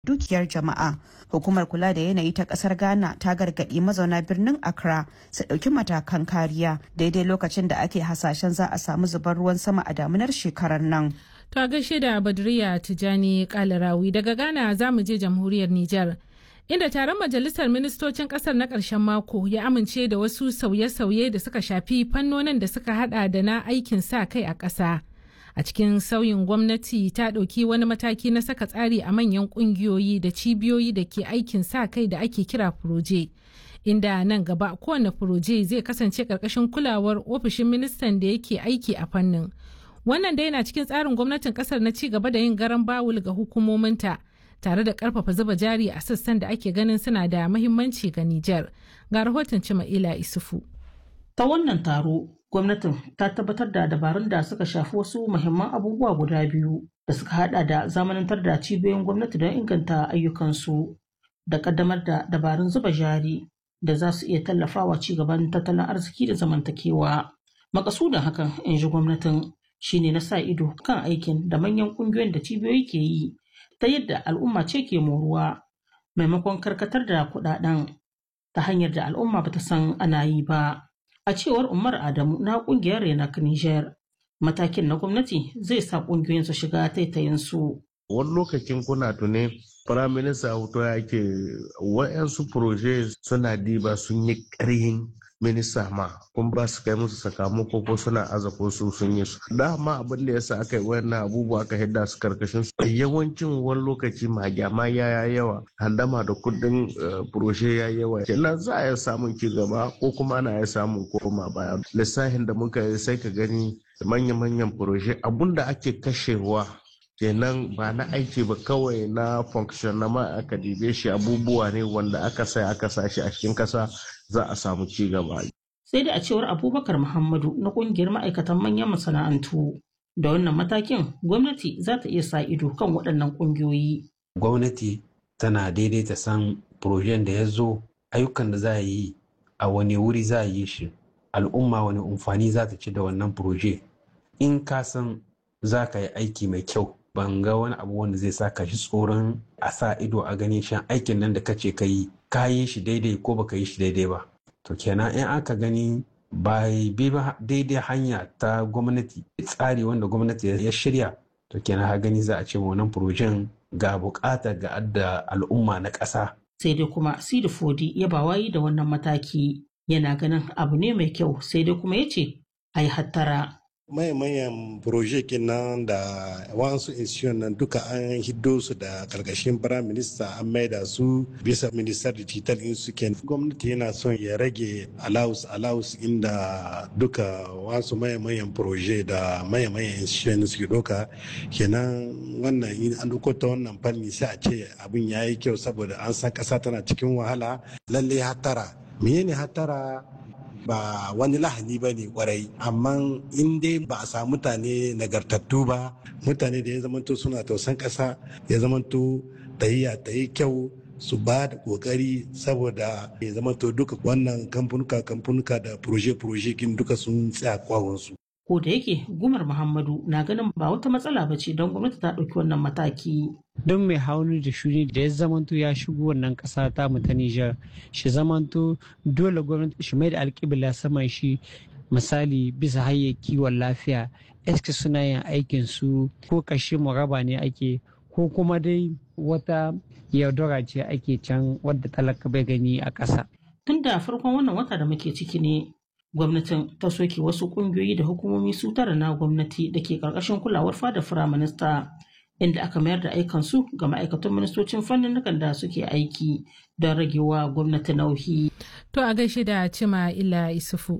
dukiyar jama'a hukumar kula da yanayi ta kasar ghana ta gargaɗi mazauna birnin accra su ɗauki matakan kariya daidai lokacin da ake hasashen za a samu zubar ruwan sama a damunar shekarar nan ta gaishe da badriya tijani kalarawi daga ghana za mu je jamhuriyar niger inda taron majalisar ministocin kasar na ƙarshen mako ya amince da wasu sauye-sauye da suka shafi fannonin da suka hada da na aikin sa kai a ƙasa. a cikin sauyin gwamnati ta ɗauki wani mataki na saka tsari a manyan ƙungiyoyi da cibiyoyi da ke aikin sa kai da ake kira furoje inda nan gaba kowane furoje zai kasance ƙarƙashin kulawar ofishin ministan da yake aiki a fannin wannan dai na cikin tsarin gwamnatin ƙasar na ci gaba da yin garan bawul ga hukumominta tare da ƙarfafa zuba jari a sassan da ake ganin suna da mahimmanci ga Nijar ga rahoton Cima'ila Isufu. Ta wannan taro gwamnatin ta tabbatar da dabarun da suka shafi wasu muhimman abubuwa guda biyu da suka hada da zamanantar da cibiyoyin gwamnati don inganta ayyukansu da kaddamar da dabarun zuba jari da za su iya tallafawa ci gaban tattalin arziki da zamantakewa makasudin hakan in ji gwamnatin shine na sa ido kan aikin da manyan kungiyoyin da cibiyoyi ke yi ta yadda al'umma ce ke moruwa maimakon karkatar da kudaden ta hanyar da al'umma bata san ana yi ba A cewar Umar Adamu na kungiyar Renak Niger, matakin na gwamnati zai sa kungiyoyin su shiga taitayin su. Wani lokacin kuna tune Firaminista Auto ya ke wa'yansu proje suna diba sun yi ƙarhin minista ma kun ba su kai musu sakamako ko suna aza ko su sun yi su dama abin da yasa aka yi wannan abubuwa aka hidda su karkashin su yawancin wani lokaci magyama ya yawa handama da kudin furoshe ya yawa kenan za a yi samun ci gaba ko kuma ana iya samun koma baya lissafin da muka yi sai ka gani manya-manyan furoshe abun da ake kashewa kenan ba na aiki ba kawai na function na ma aka dibe shi abubuwa ne wanda aka sai aka sa shi a cikin kasa za a samu ci gaba. Sai da a cewar Abubakar Muhammadu na kungiyar ma'aikatan manyan masana'antu da wannan matakin gwamnati za ta iya sa ido kan waɗannan ƙungiyoyi. Gwamnati tana daidaita san projen da ya zo ayyukan da za a yi a wani wuri za a yi shi al'umma wani amfani za ta ci da wannan proje in ka san za ka yi aiki mai kyau ban ga wani abu wanda zai sa ka shi tsoron a sa ido a ganin shan aikin nan da kace ka yi ka yi shi daidai ko baka yi shi daidai ba to kenan in aka gani ba bi ba daidai hanya ta gwamnati tsari wanda gwamnati ya shirya to kenan ha gani za a ce wannan projen ga bukata ga adda al'umma na ƙasa. sai dai kuma sidi fodi ya ba wayi da wannan mataki yana ganin abu ne mai kyau sai dai kuma ya ce a yi hattara mayan projekin nan da wasu institution nan duka an hiddo su da karkashin prime minister an maida su bisa minister digital in su ken gwamnati yana son ya rage allowance allowance inda duka wasu mayan proje da mayan institution suke doka kenan wannan in an duko ta wannan fanni sai a ce abin ya yi kyau saboda an san kasa tana cikin wahala lalle hatara menene hatara ba wani lahani ba ne kwarai amma in dai ba a samu mutane nagartattu ba mutane da ya zamanto suna tausan ƙasa ya zamanto tahiya ta yi kyau su ba da kokari saboda ya zamanto duka wannan kamfanuka kamfanuka da proje-proje kin duka sun tsaya kwawonsu. ko da yake gumar muhammadu na ganin ba wata matsala ba ce don gwamnati ta ɗauki wannan mataki don mai hauni da shuni da ya zamanto ya shigo wannan ƙasa ta mu ta Nijar shi zamanto dole gwamnati shi mai da alƙibla saman shi misali bisa hanyar kiwon lafiya eske suna yin aikin su ko kashe muraba ne ake ko kuma dai wata yaudara ce ake can wadda talaka bai gani a ƙasa. Tun da farkon wannan wata da muke ciki ne gwamnatin ta soke wasu kungiyoyi da hukumomi su tara na gwamnati da ke karkashin kulawar fada firaminista inda aka mayar da aikansu ga ma'aikatan ministocin fannin da suke aiki don ragewa gwamnati nauyi. To a gaishe da cima ila isufu.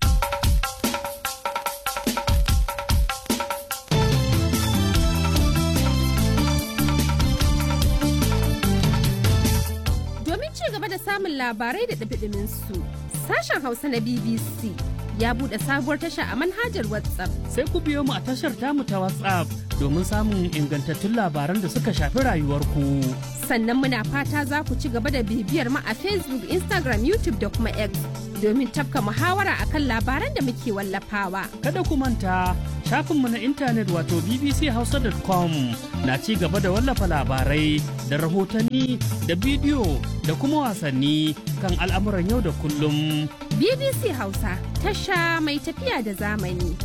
Domin ci gaba da samun labarai da ɗabiɗimin su sashen Hausa na BBC ya buɗe sabuwar tasha a manhajar WhatsApp. Sai ku biyo mu a tashar tamu ta WhatsApp domin samun ingantattun labaran da suka shafi rayuwarku. Sannan muna fata za ku ci gaba da bibiyar mu a Facebook, Instagram, YouTube da kuma X domin tafka muhawara akan labaran da muke wallafawa. Kada ku manta shafinmu na intanet wato bbchausa.com na ci gaba da wallafa labarai da rahotanni da bidiyo da kuma wasanni kan al'amuran yau da kullum. BBC Hausa tasha mai tafiya da zamani.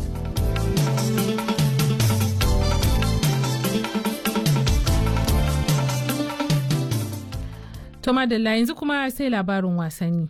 To madalla yanzu kuma sai labarin wasanni.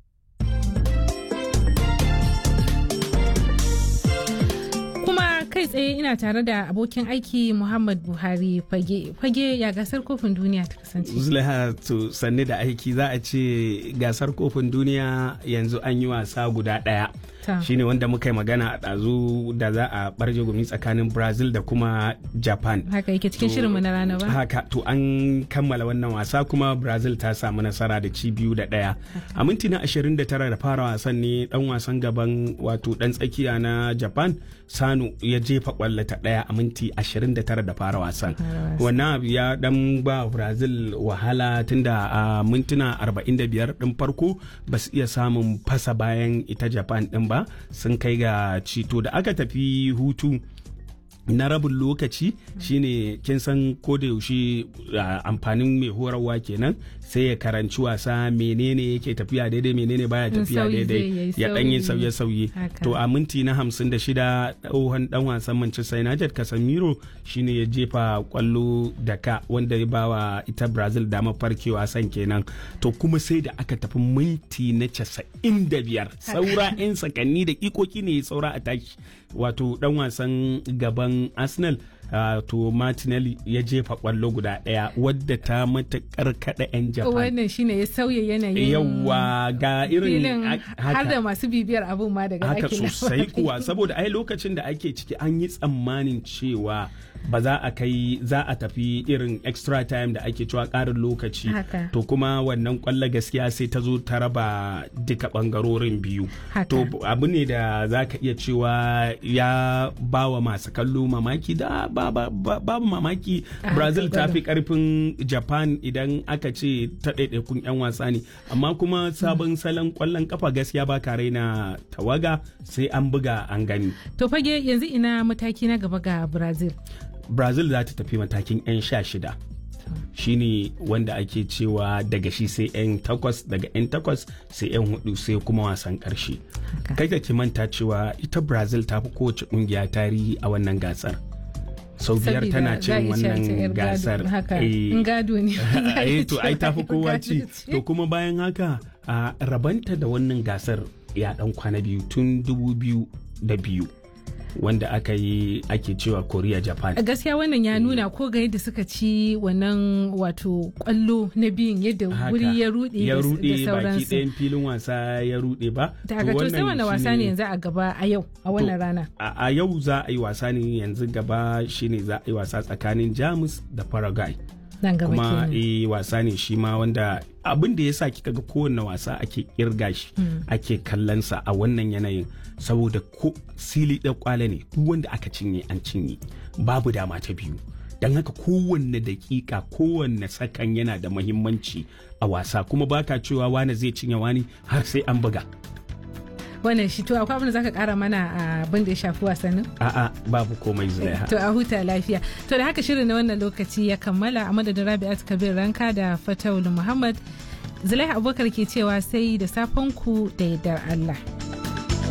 Kuma kai tsaye ina tare da abokin aiki Muhammad Buhari fage fage ya gasar kofin duniya ta kasance. Zulaiha to sanni da aiki za a ce gasar kofin duniya yanzu an yi wasa guda ɗaya. shine wanda muka yi magana a ɗazu da za a barje gumi tsakanin brazil da kuma japan haka yake cikin shirinmu na rana ba haka to an kammala wannan wasa kuma brazil ta samu nasara da ci biyu da ɗaya a minti na 29 da fara wasan ne dan wasan gaban wato dan tsakiya na japan sanu ya jefa kwallo ta ɗaya a minti 29 da fara wasan wannan abu ya dan ba brazil wahala tunda a mintuna 45 din farko ba su iya samun fasa bayan ita japan din ba ba sun kai ga cito da aka tafi hutu na rabin lokaci shine kin san ko da yaushe amfanin mai horarwa kenan sai ya karanci wasa menene yake tafiya daidai menene baya tafiya daidai ya dan yi sauye-sauye to a minti na hamsin da shida tsohon dan wasan Manchester United Casemiro shine ya jefa kwallo da ka wanda ya bawa ita Brazil dama farke wasan kenan to kuma sai da aka tafi minti na casa'in da biyar saura 'yan sakanni da ikoki ne saura a tashi wato dan wasan gaban Arsenal Uh, to Martinelli ya jefa kwallo guda daya wadda ta matakar kada 'yan Japan. Wannan shine ya sauya yanayin yawa ga irin har da masu bibiyar abun ma daga haka sosai kuwa saboda ai lokacin da ake ciki an yi tsammanin cewa ba za a kai za a tafi irin extra time da ake cewa karin lokaci to kuma wannan kwallo gaskiya sai ta zo ta raba duka bangarorin biyu to abu ne da za ka iya cewa ya bawa masu kallo mamaki da babu mamaki brazil ta fi karfin japan idan aka ce ta ɗaiɗaikun 'yan wasa ne amma kuma sabon salon kwallon kafa gaskiya ba ka raina tawaga sai an buga an gani to fage yanzu ina mataki na gaba ga brazil brazil za ta tafi matakin 'yan sha shida shine wanda ake cewa daga shi sai 'yan takwas daga 'yan takwas sai 'yan hudu sai kuma wasan karshe kai ka ki manta cewa ita brazil ta fi kowace kungiya tarihi a wannan gasar sau biyar tana cin wannan gasar gado ne to ai tafi kowa ci to kuma bayan haka a rabanta da wannan gasar ya dan kwana biyu tun dubu biyu da biyu wanda aka yi ake cewa korea japan gaskiya wannan ya nuna ko ga yadda suka ci wannan wato kwallo na biyun yadda wuri ya rude ya rude baki ɗayan filin wasa ya rude ba daga to sai wannan wasa ne yanzu a gaba a yau a wannan rana a yau za a yi wasa ne yanzu gaba shine za a yi wasa tsakanin jamus da paraguay kuma e wasa ne shi ma wanda abin da ya sa kika ga kowanne wasa ake kirga shi ake kallonsa a wannan yanayin saboda ko sili ɗan kwale ne duk wanda aka cinye an cinye babu dama ta biyu don haka kowanne dakika kowanne sakan yana da mahimmanci a wasa kuma baka cewa wani zai cinye wani har sai an buga wannan shi to akwai abin da zaka kara mana abin da ya shafi wasannin a'a babu komai zulaiha to a huta lafiya to da haka shirin na wannan lokaci ya kammala a madadin rabi'at kabir ranka da fatawul muhammad zulaiha abubakar ke cewa sai da safen ku da yardar allah